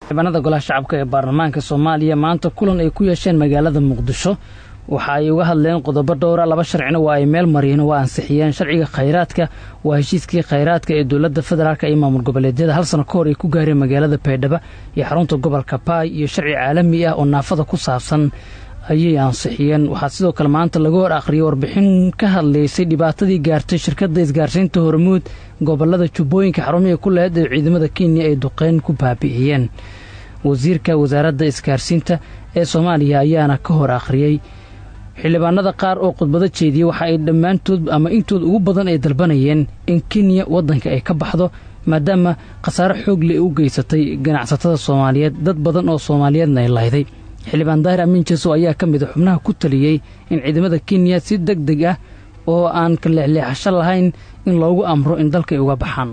xildhibaanada golaha shacabka ee baarlamaanka soomaaliya maanta kulan ay ku yeesheen magaalada muqdisho waxa ay uga hadleen qodobo dhowra laba sharcina waa ay meel mariyeen waa ansixiyeen sharciga khayraadka waa heshiiskii khayraadka ee dowladda federaalk iyo maamul goboleedyada hal sano ka hor ay ku gaareen magaalada baydhabo iyo xarunta gobolka baay iyo sharci caalami ah oo naafada ku saabsan ayay ansixiyeen waxaa sidoo kale maanta laga hor akhriyay warbixin ka hadlaysay dhibaatadii gaartay shirkadda isgaarsiinta hormuud gobolada jubbooyinka xarumihii ku laheyd ee ciidamada kenya ay duqeyn ku baabi'iyeen wasiirka wasaaradda isgaarsiinta ee soomaaliya ayaana ka hor akhriyey xildhibaanada qaar oo khudbado jeediyey waxa ay dhammaantood ama intooda ugu badan ay dalbanayeen in kenya waddanka ay ka baxdo maadaama khasaare xoogle ay u geysatay ganacsatada soomaaliyeed dad badan oo soomaaliyeedna ay lahday xildhibaan daahir amiin jeso ayaa ka mid a xubnaha ku taliyey in ciidamada kenya si deg deg ah oo aan ka leexleexasho lahayn in loogu amro in dalka ay uga baxaan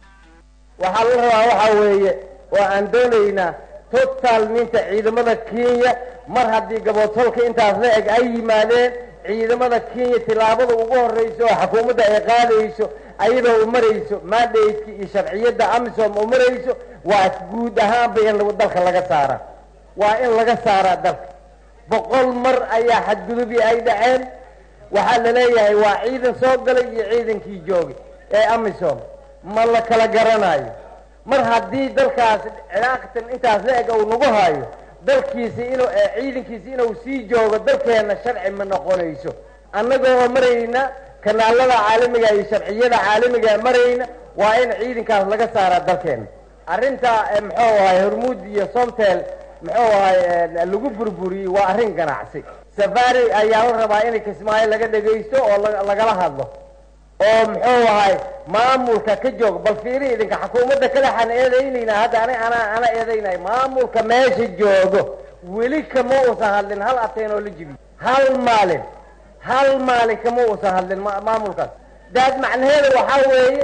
waxaa la rabaa waxaa weeye oo aan doonaynaa totaalminta ciidamada kenya mar haddii gaboodtolka intaas la eg ay yimaadeen ciidamada kenya tillaabada ugu horrayso oo xukuumadda ay qaadayso ayadoo u marayso maadhaydka iyo sharciyadda amisom u marayso waa guud ahaanba in dalka laga saara waa in laga saaraa dalka boqol mar ayaa xadgudubii ay dhaceen waxaa la leeyahay waa ciidan soo galay iyo ciidankii joogay ee amisom ma la kala garanayo mar haddii dalkaas cilaaqatan intaas la eg uu nagu hayo dalkiisi inuu ciidankiisi inuu sii joogo dalkeenna sharci ma noqonayso annagoo marayna kanaalada caalamiga iyo sharciyada caalamiga marayna waa in ciidankaas laga saaraa dalkeenna arrinta muxuu ahay hormuud iyo somtel muxuu ahay lagu burburiyey waa arrin ganacsi safari ayaa la rabaa in kismaayo laga dhagaysto oo lagala hadlo oo muxuu ahay maamulka ka joog bal fiiri idinka xukuumadda kale xaan eedaynayna hadda ana ana ana eedaynay maamulka meesha joogo weli kama uusan hadlin hal ateen oo la jibiy hal maalin hal maalin kama uusan hadlin maamulkaas daad macnaheeda waxaa weeye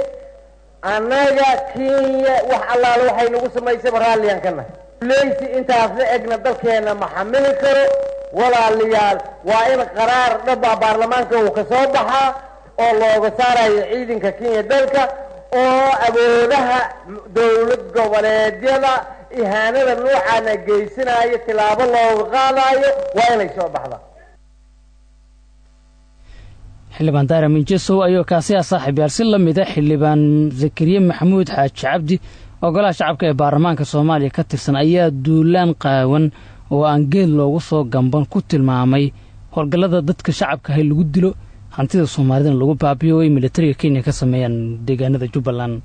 annaga kenya wax allaale waxay nagu samaysaba raalliyaan ka nahay leysi intaas la egna dalkeena ma xamili karo walaalayaal waa in qaraar dhaba baarlamaanka uu ka soo baxaa oo looga saarayo ciidanka kenya dalka oo awoodaha dowlad goboleedyada ihaanada noocaana geysanayo tilaabo looga qaadayo waa inay soo baxda xildhibaan daara minjesow ayuu kaasi ah saaxiib yaal si la mida xildhibaan zakariye maxamuud xaaji cabdi oo golaha shacabka ee baarlamaanka soomaaliya ka tirsan ayaa duulaan qaawan oo aan geed loogu soo gamban ku tilmaamay howlgallada dadka shacabka ahay lagu dilo hantida soomaalidana lagu baabiyo ay militariga kenya ka sameeyaan deegaanada jubbaland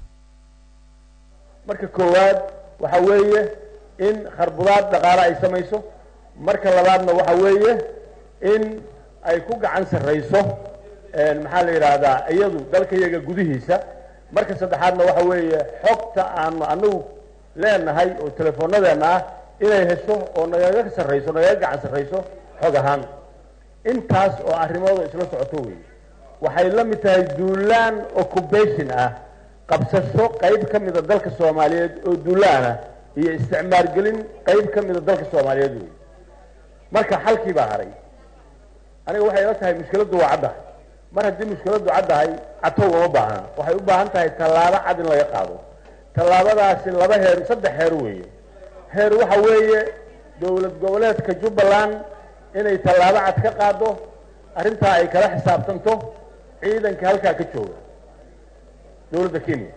marka koowaad waxa weeye in kharbudaad dhaqaale ay samayso marka labaadna waxa weeye in ay ku gacan sarrayso maxaa la yidhaahdaa iyadu dalka iyaga gudihiisa marka saddexaadna waxa weeye xogta aanu anagu leenahay oo telefoonadeenna ah inay hesho oo nagaga sarrayso nagaga gacan sarrayso xog ahaan intaas oo arrimooda isla socoto wey waxay la mid tahay duulaan occupation ah qabsasho qayb ka mida dalka soomaaliyeed oo duulaana iyo isticmaalgelin qayb ka mida dalka soomaaliyeed wey marka xalkii baa haray aniga waxay ila tahay mushkiladdu waa caddahay mar haddii mushkiladdu caddahay catow uma baahna waxay u baahan tahay tallaabo cad in laga qaado tallaabadaasi laba heer saddex heer weeye heer waxa weeye dowlad goboleedka jubbaland inay tallaabo cad ka qaado arrintaa ay kala xisaabtanto ciidanka halkaa ka jooga dowladda kenya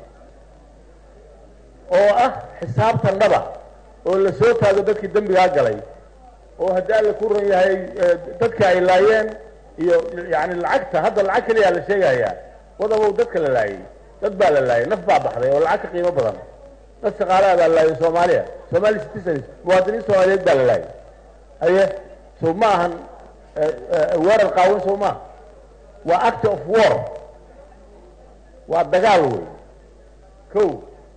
oo ah xisaabtan dhaba oo la soo taago dadkii dembigaa galay oo haddii alla ku ran yahay dadka ay laayeen iyo yani lacagta hadda lacag keliyaa la sheegayaa wadabow dadka la laayay dad baa la laayay naf baa baxday oo lacag ka qiimo badan dad shaqaalaha baa la laayay soomaaliya somali citizens muwaadiniin soomaaliyeed baa la laayay aye so ma ahan weerar qaawan soo maaha waa act of war waa dagaal wey ko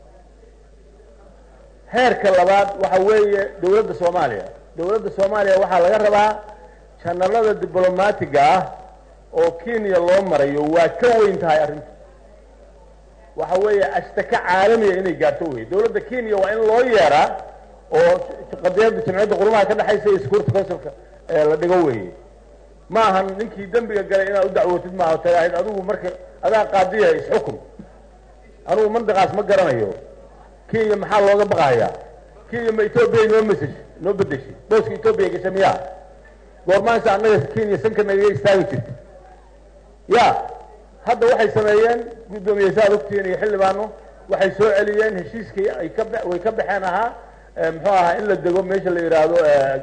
heerka labaad waxa weeye dowladda soomaaliya dowladda soomaaliya waxaa laga rabaa janalada diblomaatiga ah oo kenya loo marayo waa ka weyn tahay arrinta waxa weeye ashtaka caalamiya inay gaarto wey dowladda kenya waa in loo yeeraa oo qadiyadda jamciyadda qurumaha ka dhexaysa iyo security councilka la dhigo weeye ma ahan ninkii dembiga galay inaad u dacwootid maaha tagaahid adigu marka adaa qaadiya isxukun anugu mandiqaas ma garanayo kenya maxaa looga baqahayaa kenya ma etoobiya noo meseshay noo bedeshay booska etoobiya gasha miyaa goormaansa annaga kenya sanka nagaga istaagi jirta ya hadda waxay sameeyeen guddoomiye saad ogtihiin iyo xildhibaano waxay soo celiyeen heshiiskii ay ka way ka baxeen ahaa muxuu ahaa in la dego meesha la yidhaahdo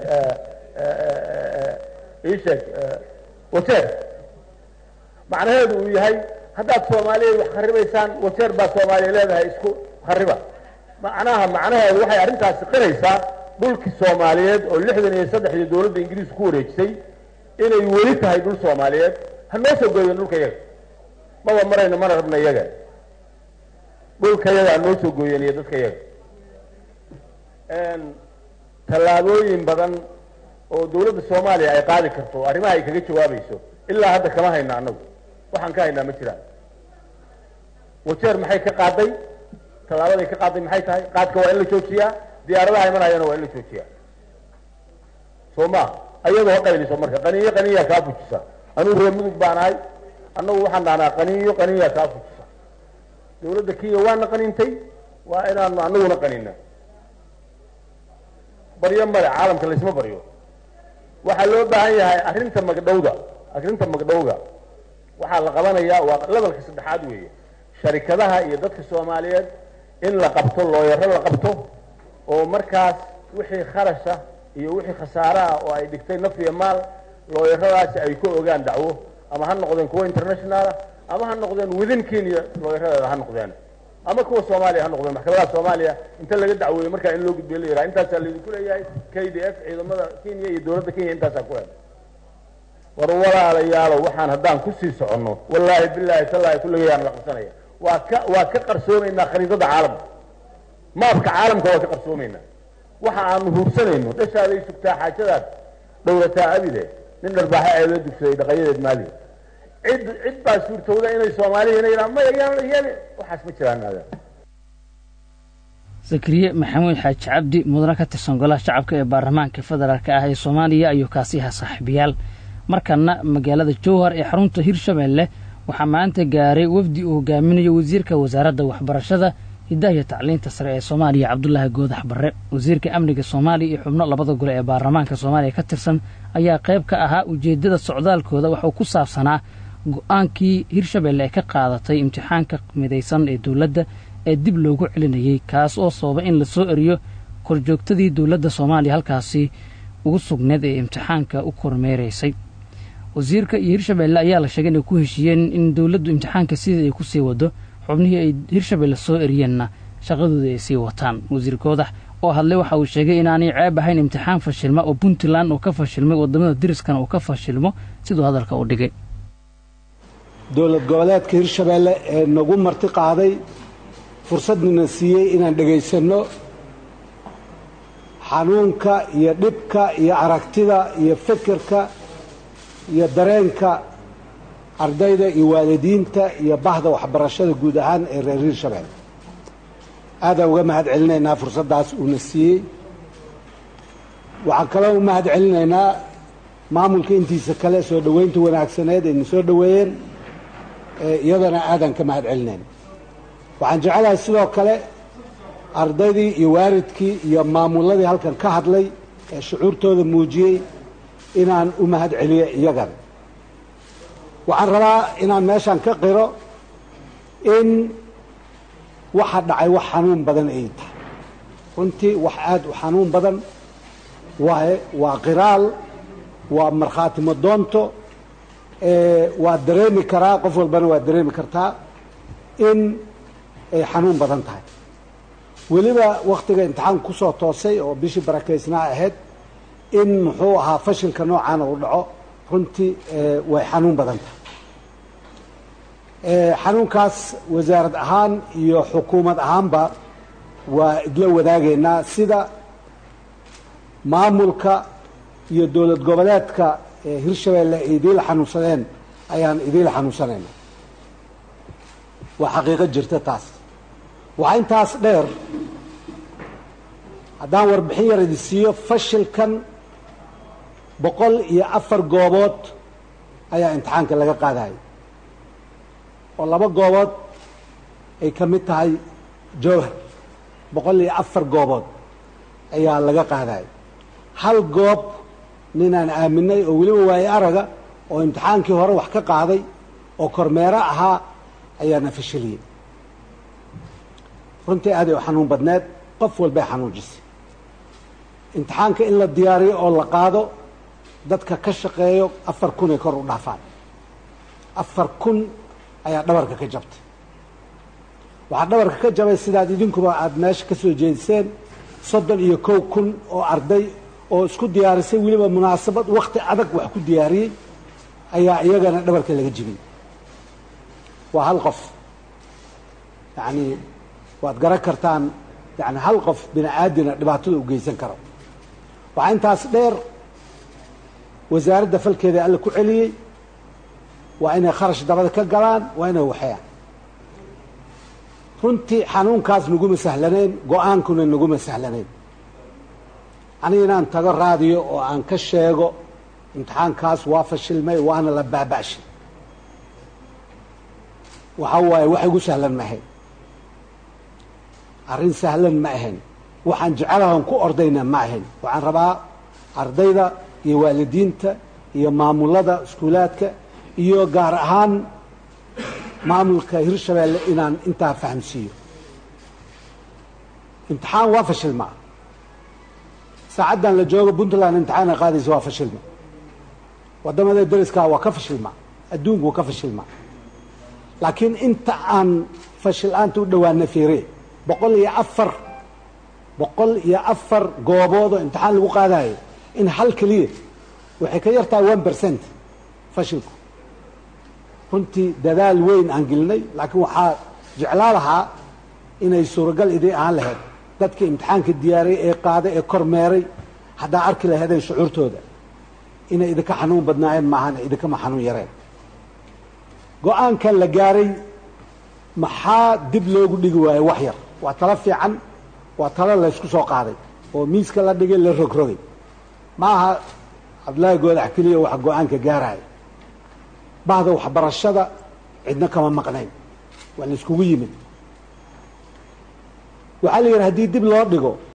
isheeg wajeer macnaheedu uu yahay haddaad soomaaliyeed wax kharibaysaan wajeer baa soomaaliya leedahay isku khariba macnaha macnaheedu waxay arrintaasi qiraysaa dhulkii soomaaliyeed oo lixdan iyo saddexdii dowladda ingiriisku ku wareejisay inay weli tahay dhul soomaaliyeed ha noo soo gooyeen dhulka yaga maba marayno mana rabna iyaga dhulka yaga ha noo soo gooyeen iyo dadka yaga tallaabooyin badan oo dawladda soomaaliya ay qaadi karto arrimaha ay kaga jawaabayso ilaa hadda kama hayna annagu waxaan ka haynaa ma jiraan wajeer maxay ka qaaday tallaabaday ka qaaday maxay tahay qaadka waa in la joojiyaa diyaaradaha imanayana waa in la joojiyaa soo ma ayadoo qaynayso marka qaniyo qaniyaa kaa fujisa anuu reer mudug baan ahay annagu waxaan dhahnaa qaniyo qaniyaa kaa fujisa dawladda kenya waana qanintay waa inaanu anaguna qanina baryo male caalamka laysma baryo waxaa loo baahan yahay arrinta magdhowda arrinta magdhowga waxaa la qabanayaa waa lebalka saddexaad weeye sharikadaha iyo dadka soomaaliyeed in la qabto looyaro la qabto oo markaas wixii kharasha iyo wixii khasaare ah oo ay dhigtay naf iyo maal looyaradaasi ay ku ogaan dacwo ama ha noqdeen kuwa internationaala ama ha noqdeen within kenya looyaradeeda ha noqdeen ama kuwa soomaaliya ha noqdeen maxkamadaha soomaaliya inta laga dacweeyo markaa in loo gudbiyo la yidhaha intaasaa laydinku leeyahay k d f ciidamada kenya iyo dowladda kenya intaasaa ku hel war walaalayaalo waxaan haddaan kusii soconno wallaahi bilaahi tallaahi kulligayaan la qabsanaya waa ka waa ka qarsoomaynaa khariidada caalamka maabka caalamka waa ka qarsoomaynaa waxa aanu huursanayno dhashaaday sugtaa xaajadaad dhowrataa abide nin dharbaaxa eedoo dugsaday dhaqayadeed maali cid cid baa suurtowda inay soomaaliyana yidhaha maya yaan yaan waxaas ma jiraan aada zakariye maxamuud xaaji cabdi mudane ka tirsan golaha shacabka ee baarlamaanka federaalk ah ee soomaaliya ayuu kaasi ahaa saaxiibayaal markana magaalada jowhar ee xarunta hirshabeelle waxaa maanta gaaray wafdi uu hogaaminayo wasiirka wasaaradda waxbarashada hiddaha iyo tacliinta sare ee soomaaliya cabdulaahi goodax barre wasiirka amniga soomaaliya iyo xubno labada gole ee baarlamaanka soomaaliya ka tirsan ayaa qayb ka ahaa ujeeddada socdaalkooda waxuu ku saabsanaa go-aankii hirshabeelle ay ka qaadatay imtixaanka midaysan ee dowladda ee dib loogu celinayey kaas oo sababa in la soo eriyo korjoogtadii dowladda soomaaliya halkaasi ugu sugneed ee imtixaanka u kormeeraysay wasiirka iyo hirshabeelle ayaa la sheegay inay ku heshiiyeen in dowladdu imtixaanka sidii ay ku sii wado xubnihii ay hirshabeelle soo eriyeenna shaqadooda ay sii wataan wasiir goodax oo hadlay waxa uu sheegay inaanay ceeb ahayn imtixaan fashilma oo puntland uu ka fashilmay waddamada diriskana uu ka fashilmo siduu hadalka u dhigay dowlad goboleedka hirshabeelle ee nagu marti qaaday fursadnina siiyey inaan dhegaysanno xanuunka iyo dhibka iyo aragtida iyo fikirka iyo dareenka ardayda iyo waalidiinta iyo bahda waxbarashada guud ahaan ee reer hirshabeelle aadaan uga mahad celinaynaa fursaddaas uuna siiyey waxaan kaloo u mahad celinaynaa maamulka intiisa kale soo dhoweynta wanaagsaneed ayna soo dhoweeyeen iyadana aadaan ka mahad celinayna waxaan jecelahay sidoo kale ardaydii iyo waalidkii iyo maamuladii halkan ka hadlay ee shucuurtooda muujiyey inaan u mahad celiyo iyagana waxaan rabaa inaan meeshaan ka qiro in waxa dhacay wax xanuun badan ay tahay runtii wax aada u xanuun badan waaye waa qiraal waa markhaati madoonto waa dareemi karaa qof walbana waa dareemi kartaa in ay xanuun badan tahay weliba wakhtiga imtixaanka kusoo toosay oo bishii barakaysnaa ahayd in muxuu ahaa fashilka noocaana uu dhaco runtii way xanuun badan tahay xanuunkaas wasaarad ahaan iyo xukuumad ahaanba waa idla wadaagaynaa sida maamulka iyo dowlad goboleedka hirshabeelle ay idiila xanuunsadeen ayaan idiila xanuunsanayna waa xaqiiqo jirta taas waxaa intaas dheer haddaan warbixin yar idi siiyo fashilkan boqol iyo afar goobood ayaa imtixaanka laga qaadayay oo laba goobood ay ka mid tahay jowhar boqol iyo afar goobood ayaa laga qaadaya hal goob ninaan aaminay oo weliba waaye araga oo imtixaankii hore wax ka qaaday oo kormeero ahaa ayaana fashiliyey runtii aaday u xanuun badneed qof walbay xanuujisay imtixaanka in la diyaariyo oo la qaado dadka ka shaqeeyo afar kun ay kor u dhaafaan afar kun ayaa dhabarka ka jabtay waxaa dhabarka ka jabay sidaad idinkuba aada meesha ka soo jeediseen soddon iyo kow kun oo arday oo isku diyaarisay weliba munaasabad wakti adag wax ku diyaariyey ayaa iyagana dhabarka laga jibiyey waa hal qof yacni waad garan kartaan yani hal qof bini aadina dhibaatada u geysan karo waxaa intaas dheer wasaaradda falkeeda alla ku celiyey waa inay kharash dabada ka galaan waa inay waxeeyaan runtii xanuunkaas naguma sahlanayn go-aankuna naguma sahlanayn aniga inaan tago raadiyo oo aan ka sheego imtixaankaas waa fashilmay waana la baaba'shay waxa waaye wax igu sahlan ma ahayn arrin sahlan ma ahayn waxaan jecelahan ku ordayna ma ahayn waxaan rabaa ardayda iyo waalidiinta iyo maamulada iskuulaadka iyo gaar ahaan maamulka hirshabeelle inaan intaa fahamsiiyo imtixaan waa fashilma saacaddan la joogo puntland imtixaana qaadaysa waa fashilma wadamada deriskaa waa ka fashilma adduunku waa ka fashilma laakiin inta aan fashil-aanta u dhowaana fiire boqol iyo afar boqol iyo afar gooboodoo imtixaan lagu qaadayo in hal keliya waxay ka yartahay one percent fashilku runtii dadaal weyn aan gelinay laakiin waxaa jeclaa lahaa inay suuragal idii ahaan lahayd dadkii imtixaanka diyaariyey ee qaaday ee kormeeray haddaa arki lahaydeen shucuurtooda inay idinka xanuun badnaayeen maahan idinkama xanuun yareen go-aankan la gaaray maxaa dib loogu dhigi waayo wax yar waa talo fiican waa talo laysku soo qaaday oo miiska la dhigay la rogrogay ma aha cabdillaahi goodax keliya waxa go-aanka gaaraya bahda waxbarashada cidna kama maqnayn waa la iskugu yimid waxaa la yidhi haddii dib loo dhigo